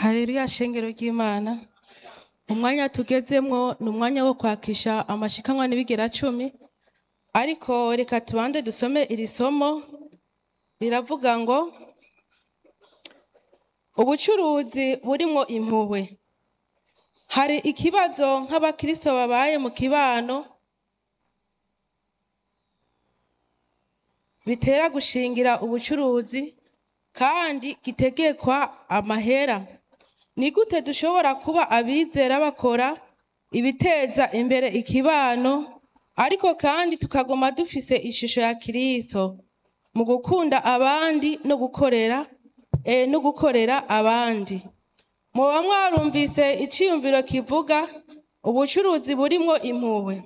Haleluya shengero ry'Imana umwanya tugezemwo ni umwanya wo kwakisha amashikanwa n'ibigera cumi ariko reka tubanze dusome iri somo riravuga ngo ubucuruzi burimwo impuhwe hari ikibazo nk'abakristo babaye mu kibano bitera gushingira ubucuruzi kandi gitegekwa amahera ni gute dushobora kuba abizera bakora ibiteza imbere ikibano ariko kandi tukaguma dufise ishusho ya Kristo mu gukunda abandi no gukorera eh, no gukorera abandi muba mwarumvise iciyumviro kivuga ubucuruzi burimwo impuhwe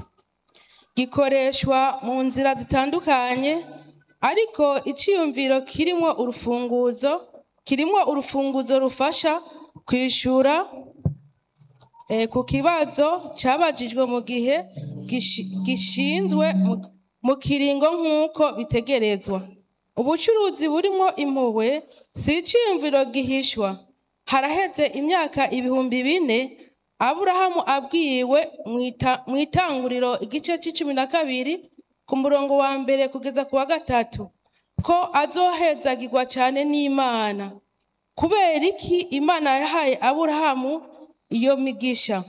gikoreshwa mu nzira zitandukanye ariko iciyumviro kirimwo urufunguzo kirimwo urufunguzo rufasha kwishura eh, ku kibazo cabajijwe mu gihe gishi- gishinzwe mu- mu kiringo nk'uko bitegerezwa ubucuruzi burimwo impuhwe si iciyumviro gihishwa haraheze imyaka ibihumbi bine aburahamu abwiwe mw'ita- mw'itanguriro igice c'icumi na kabiri ku murongo wa mbere kugeza ku wa gatatu ko azohezagirwa cane n'imana kubera iki imana yahaye aburahamu iyo migisha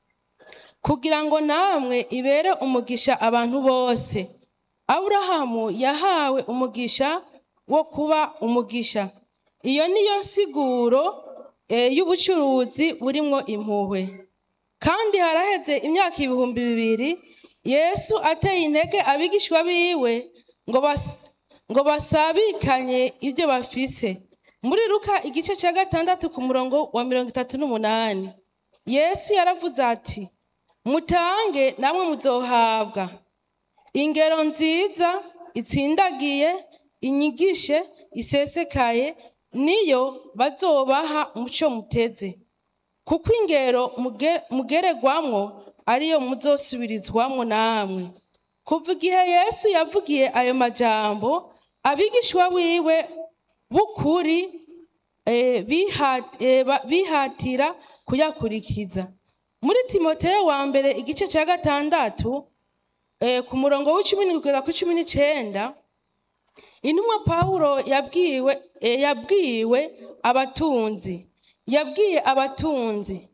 kugira ngo namwe ibere umugisha abantu bose aburahamu yahawe umugisha wo kuba umugisha iyo niyo nsiguro eh, y'ubucuruzi burimwo impuhwe kandi haraheze imyaka ibihumbi bibiri yesu ateye intege abigishwa biwe ngo bas- ngo basabikanye ibyo bafise muri luka igice cya gatandatu ku murongo wa mirongo itatu n'umunani yesu yaravuze ati mutange namwe muzohabwa ingero nziza itsindagiye inyigishe isesekaye niyo bazobaha muco muteze kuko ingero muge- mugeregwamwo ariyo muzosubirizwamwo namwe kuva igihe yesu yavugiye ayo majambo abigishwa biwe b'ukuri eh, biha- eh, ba- bihatira kuyakurikiza muri timoteyo wa mbere igice cya gatandatu eh, ku murongo w'icumi kugeza ku cumi n'icenda intumwa pawulo yabwiwe eh, yabwiwe abatunzi yabwiye abatunzi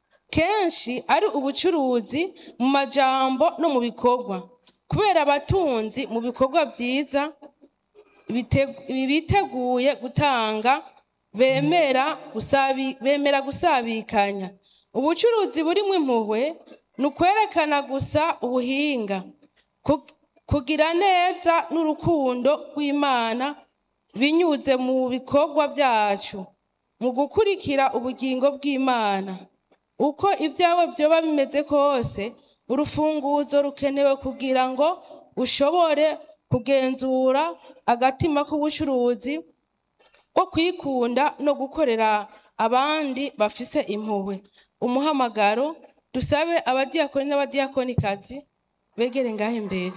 kenshi ari ubucuruzi mu majambo no mu bikorwa kubera abatunzi mu bikorwa byiza bite- biteguye gutanga bemera gusabi- bemera gusabikanya ubucuruzi burimwo impuhwe ni ukwerekana gusa ubuhinga Ku- kugira neza n'urukundo rw'imana binyuze mu bikorwa byacu mu gukurikira ubugingo bw'imana uko ibyawe byoba bimeze kose urufunguzo rukenewe kugira ngo ushobore kugenzura agatima k'ubucuruzi ko kwikunda no gukorera abandi bafise impuhwe umuhamagaro dusabe abadiyakoni n'abadiyakonikazi begere ngaho imbere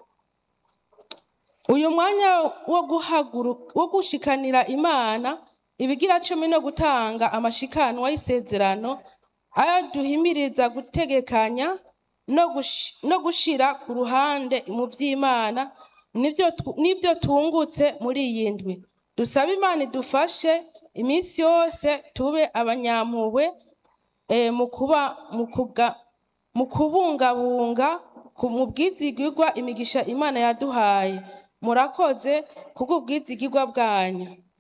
uyu mwanya wo guhaguruka wo gushikanira imana ibigira cumi no gutanga amashikanwa y'isezerano ayo duhimiriza gutegekanya no gushi- no gushira ku ruhande mu by'imana nibyo tu- nibyo tungutse muri iyi ndwi dusabe imana idufashe iminsi yose tube abanyampuhwe eh, mu kuba mu kuga- mu kubungabunga ku- mu bwizigirwa imigisha imana yaduhaye murakoze kubw'ubwizigirwa bwanyu